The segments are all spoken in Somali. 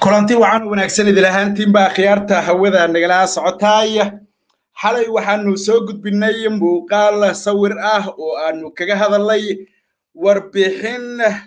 kulanti waxaan u wanaagsan idil ahaantiinbaa khiyaarta hawada nagala socotaay xalay waxaanu soo gudbinay muuqaal sawir ah oo aanu kaga hadalnay warbixin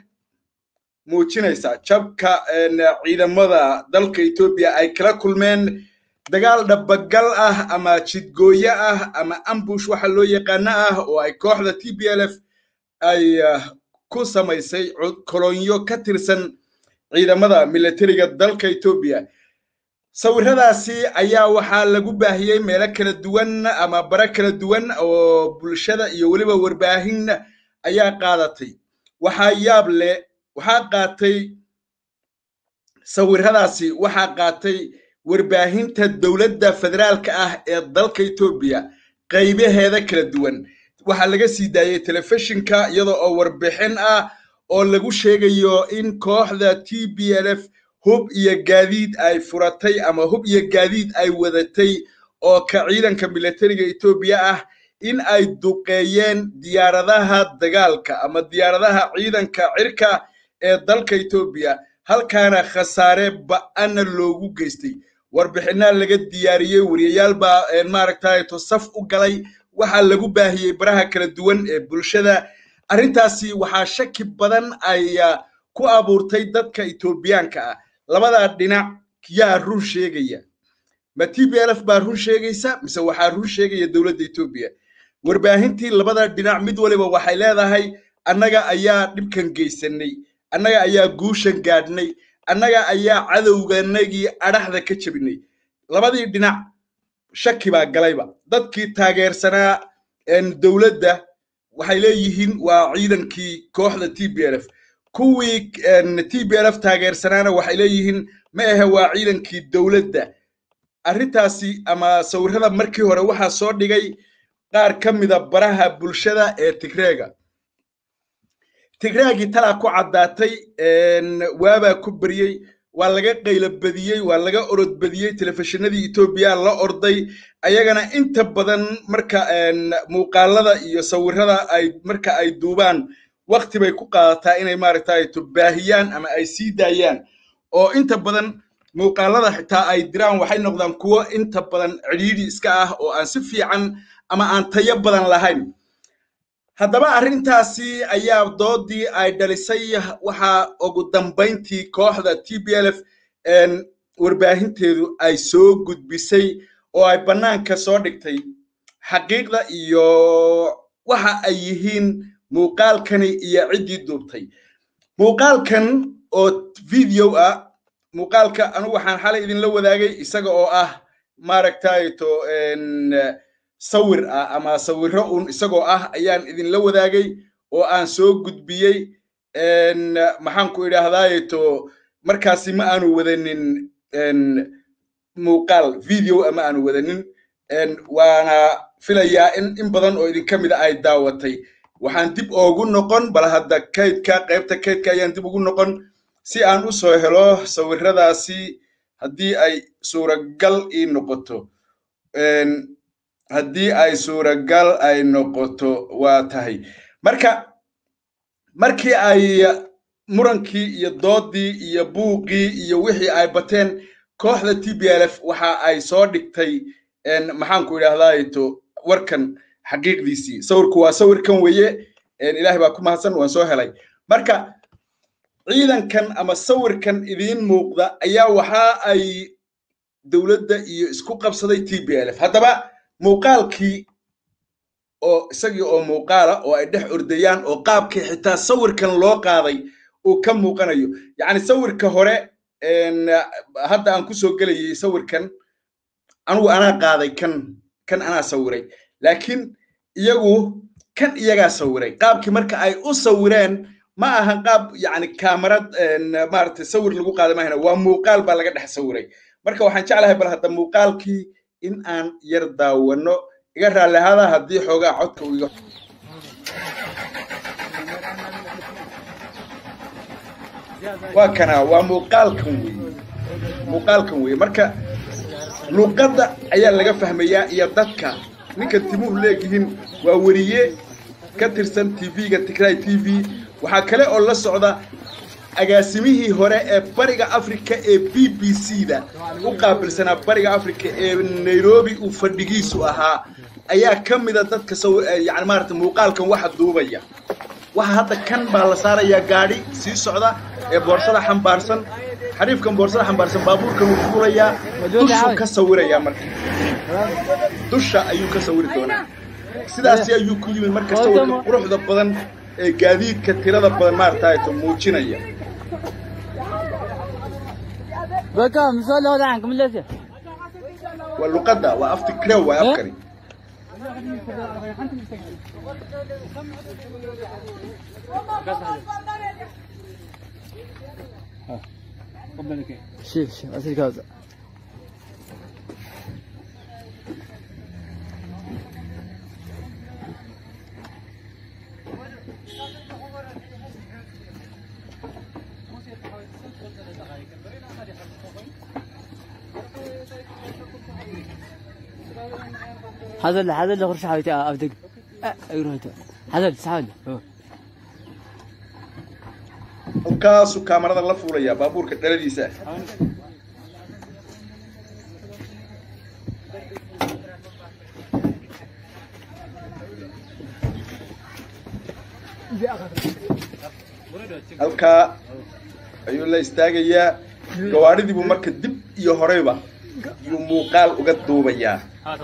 muujinaysa jabka ciidamada dalka etoobiya ay kala kulmeen dagaal dhabagal ah ama jidgooyo ah ama ambush waxa loo yaqaano ah oo ay kooxda t b l f ay ku samaysay kolonyo ka tirsan ciidamada milatariga dalka etoobiya sawiradaasi ayaa waxaa lagu baahiyey meelo kala duwan ama bare kala duwan oo bulshada iyo weliba warbaahin ayaa qaadatay waxaa yaab leh waxaa qaatay sawiradaasi waxaa qaatay warbaahinta dowladda federaalka ah ee dalka etoobiya qaybaheeda kala duwan waxaa laga sii daayey telefishinka iyadoo oo warbixin ah oo lagu sheegayo in kooxda t b l f hub iyo gaadiid ay furatay ama hub iyo gaadiid ay wadatay oo ka ciidanka milatariga etoobiya ah in ay duqeeyeen diyaaradaha dagaalka ama diyaaradaha ciidanka cirka ee dalka etoobiya halkaana khasaare ba'ana loogu geystay warbixinaa laga diyaariyey wariyayaal baa maaragtay tosaf u galay waxaa lagu baahiyey baraha kala duwan ee bulshada arrintaasi waxaa shaki badan ay ku abuurtay dadka etoobiyaanka ah labadaa dhinac yaa run sheegaya ma t b l f baa run sheegaysa mise waxaa run sheegaya dowladda etoobiya warbaahintii labada dhinac mid waliba waxay leedahay annaga ayaa dhibkan geysanay annaga ayaa guushan gaadhnay annaga ayaa cadowganagii adhaxda ka jebinay labadii dhinac shaki baa galayba dadkii taageersanaa dowladda waxay leeyihiin waa ciidankii kooxda t b l f kuwii t b l f taageersanaana waxay leeyihiin ma ahe waa ciidankii dowladda arrintaasi ama sawirrada markii hore waxaa soo dhigay qaar ka mida baraha bulshada ee tigreega tigreegii talaa ku caddaatay waabaa ku beriyey waa laga qaylo badiyey waa laga orod badiyey telefishinadii etoobiya la orday ayagana inta badan marka muuqaalada iyo sawirada ay marka ay duubaan wakti bay ku qaadataa inay maaragtay baahiyaan ama ay sii daayaan oo inta badan muuqaalada xitaa ay diraan waxay noqdaan kuwo inta badan cidhiidhi iska ah oo aan si fiican ama aan tayo badan lahayn haddaba arrintaasi ayaa doodii ay dhalisay waxaa ugu dambayntii kooxda t b l f warbaahinteedu ay soo gudbisay oo ay bannaanka soo dhigtay xaqiiqda iyo waxa ay yihiin muuqaalkani iyo ciddii duubtay muuqaalkan oo video ah muuqaalka anugu waxaan xalay idinla wadaagay isaga oo ah maaragtayto sawir ah ama sawirro un isagoo ah ayaan idinla wadaagay oo aan soo gudbiyey maxaanku idhaahdaayeto markaasi ma aanu wadanin muuqaal video ama aanu wadanin waana filayaa in in badan oo idinka mida ay daawatay waxaan dib oogu noqon bal hadda kaydka qaybta kaydka ayaan dib ugu noqon si aan u soo helo sawirradaasi haddii ay suuragal ii noqoto haddii ay suuragal ay noqoto waa tahay marka markii ay murankii iyo doodii iyo buuqii iyo wixii ay bateen kooxda t b l f waxa ay soo dhigtay maxaanku idhaahdaato warkan xaqiiqdiisii sawirku waa sawirkan weeye ilaahay baa ku mahadsan waan soo helay marka ciidankan ama sawirkan idiin muuqda ayaa waxa ay dowladda iyo isku qabsaday t b l f haddaba muuqaalkii oo isagii oo muuqaala oo ay dhex ordayaan oo qaabkii xitaa sawirkan loo qaaday uu ka muuqanayo yacni sawirka hore hadda aan ku soo gelayay sawirkan anugu anaa qaaday kan kan anaa sawiray laakiin iyagu kan iyagaa sawiray qaabkii marka ay u sawireen ma ahan qaab yacni kaamarad maaragtay sawir lagu qaaday mahayna waa muuqaal baa laga dhex sawiray marka waxaan jeclahay bal hadda muuqaalkii in aan yar daawano iga raallihada haddii xoogaa codka uu iga waa kana waa muuqaalkan weye muuqaalkan weye marka luuqadda ayaa laga fahmayaa iyo dadka ninka timuhu leegyihiin waa weriye ka tirsan tv-ga tigray t v waxaa kale oo la socda agaasimihii hore ee bariga africa ee b b c da u qaabilsanaa bariga africa ee nairobi uu fadhigiisu ahaa ayaa ka mida dadka yani maarata muuqaalkan waxa duubaya waxa hadda kan baa la saarayaa gaadhi sii socda ee boorsada xambaarsan xariifkan boorsada xambaarsan baabuurkan wuu fuulayaa dushuu ka sawirayaa marka dusha ayuu ka sawiri doonaa sidaasi ayuu ku yimid marka sawirka quruxda badan ee gaadiidka tirada badan maarataayto muujinaya waa luqadda waa afti crew waa afkani شيف شيف أسير كذا هذا اللي هذا اللي غرش حاولت أبدق أيروه هذا اللي سعود halkaasuu kaamarada la fuulayaa baabuurka dhaladiisa halkaa ayuu la istaagayaa gawaadhidii buu marka dib iyo horeyba yuu muuqaal uga duubayaa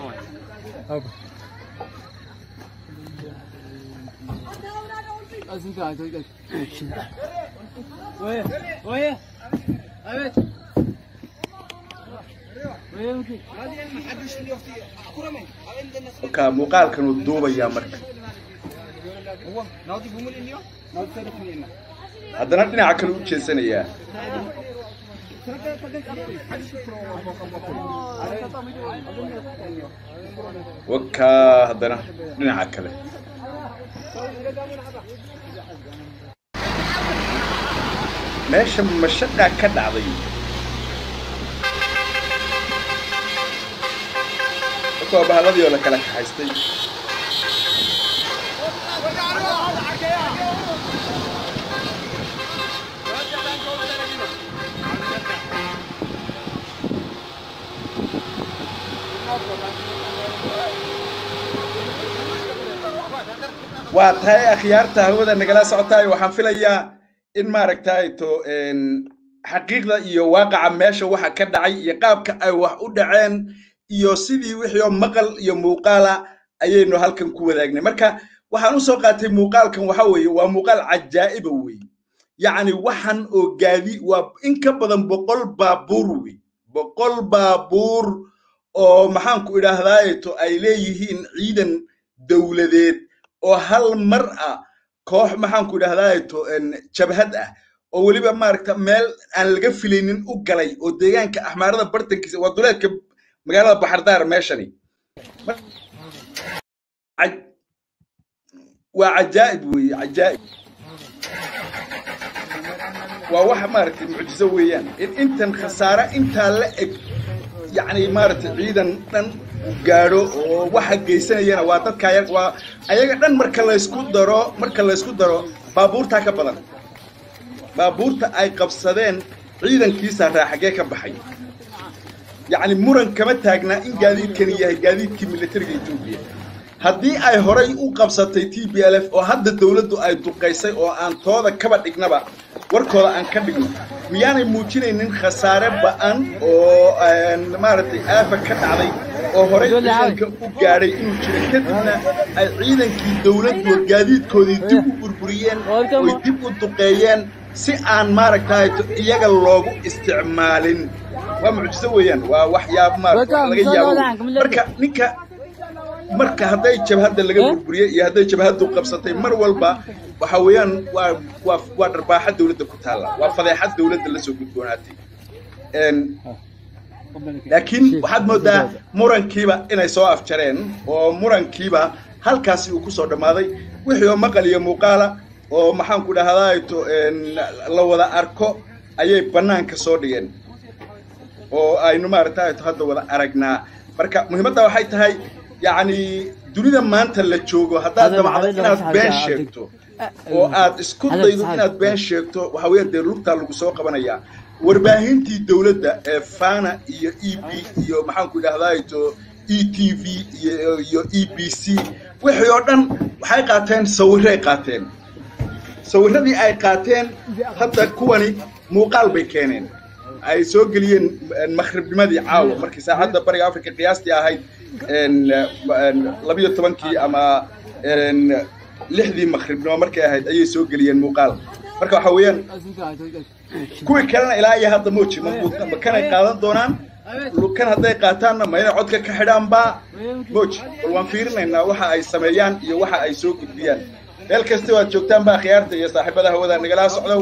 halkaa muuqaalkan uu duubayaa marka haddana dhinaca kale u jeesanayaa wakaa haddana dhinaca kale meesha mashaqaa ka dhacday marka waa bahalladii oo la kala kaxaystay waa tahay akhyaarta hawada nagala socotaay waxaan filayaa in maaragtay to xaqiiqda iyo waaqaca meesha waxa ka dhacay iyo qaabka ay wax u dhaceen iyo sidii wixii oo maqal iyo muuqaala ayaynu halkan ku wadaagnay marka waxaan u soo qaatay muuqaalkan waxa weeye waa muuqaal cajaa'iba weeye yacni waxan oo gaadi waa in ka badan boqol baabuur wey boqol baabuur oo maxaanku idhaahdaaye to ay leeyihiin ciidan dowladeed oo hal mar ah koox maxaanku idhahdaaye to jabhad ah oo weliba maaragta meel aan laga filaynin u galay oo deegaanka axmaarada bartankiisa waa duleedka magaalada baxardaar meeshani waa cajaa'ib weeye cajaa'ib waa waxa maaragtay mucjizo weeyaan in intan khasaare intaa la eg yacni maaragtay ciidan dhan gaadho oo waxa geysanayana waa dadka waa ayaga dhan marka laysku daro marka laysku daro baabuurtaa ka badan baabuurta ay qabsadeen ciidankiisa raaxagee ka baxay yacni muran kama taagnaa in gaadiidkani yahay gaadiidkii militariga etoobiya haddii ay horay u qabsatay t b l f oo hadda dowladdu ay duqaysay oo aan tooda kaba dhignaba warkooda aan ka dhigno miyaanay muujinaynin khasaare ba'an oo maaragtay aafa ka dhacday oo horay ciidanka u gaadhay inuu jiro kadibna ay ciidankii dowladdu gaadiidkoodii dib u burburiyeen oy dib u duqeeyeen si aan maaragtay iyaga loogu isticmaalin waa mucjiso weeyaan waa waxyaab maarata laga yaabo marka ninka marka hadday jabhadda laga burburiyey iyo hadday jabhaddu qabsatay mar walba waxa weeyaan waa waa waa dharbaaxa dowladda ku taalla waa fadeexad dowladda la soo gudboonaatay laakiin waxaad moodaa murankiiba inay soo afjareen oo murankiiba halkaasi uu ku soo dhammaaday wixii oo maqal iyo muuqaala oo maxaanku dhahdaayto la wada arko ayay bannaanka soo dhigeen oo aynu maaragtay hadda wada aragnaa marka muhiimadda waxay tahay yacni dunida maanta la joogo haddaad damacdo inaad been sheegto oo aad isku daydo inaad been sheegto waxa weeye dee lugtaa lagu soo qabanayaa warbaahintii dowladda ee fana iyo e b iyo maxaanku idhahdaato e t v iyo iyo e b c wixii oo dhan waxay qaateen sawiray qaateen sawiradii ay qaateen hadda kuwani muuqaal bay keeneen ay soo geliyeen makhribnimadii caawa markii saacadda bariga africa qiyaastii ahayd labiyo tobankii ama lixdii makhribnimo markay ahayd ayay soo geliyeen muuqaal marka waxa weeyaan kuwii kalena ilaa iyo hadda mooji ma kanay qaadan doonaan kan hadday qaataanna ma inay codka ka xidhaanba mooji bal waan fiirinaynaa waxa ay sameeyaan iyo waxa ay soo gudbiyaan meel kasta waad joogtaan baa khiyaarta iyo saaxiibada hawada nagala socdow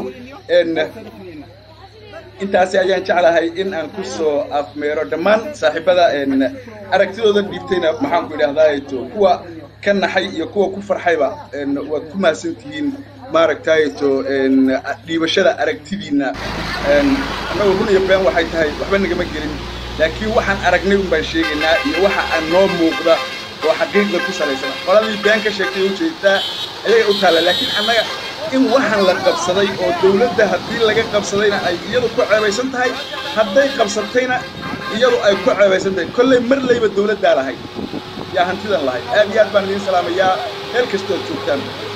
intaasi ayaan jeclahay in aan ku soo afmeero dhammaan saaxiibada aragtidooda dhiibtayna maxaanku idhahdaato kuwa ka naxay iyo kuwa ku farxayba waad ku mahadsan tihiin maaragtaato dhiibashada aragtidiinna annagu run iyo been waxay tahay waxba nagama gelin laakiin waxaan aragnay un baan sheegaynaa iyo waxa aan noo muuqda oo xaqiiqda ku salaysan qoladii been ka sheegtay ujeedtaa ayay u taalla laakiin annaga in waxaan la qabsaday oo dawladda haddii laga qabsadayna ay iyadu ku ceebaysan tahay hadday qabsatayna iyadu ay ku ceebaysan tahay kolley mar layba dawladdaa lahayd yaa hantidan lahayd aad iyo aad baan idiin salaamayaa meel kastoo ad joogtaan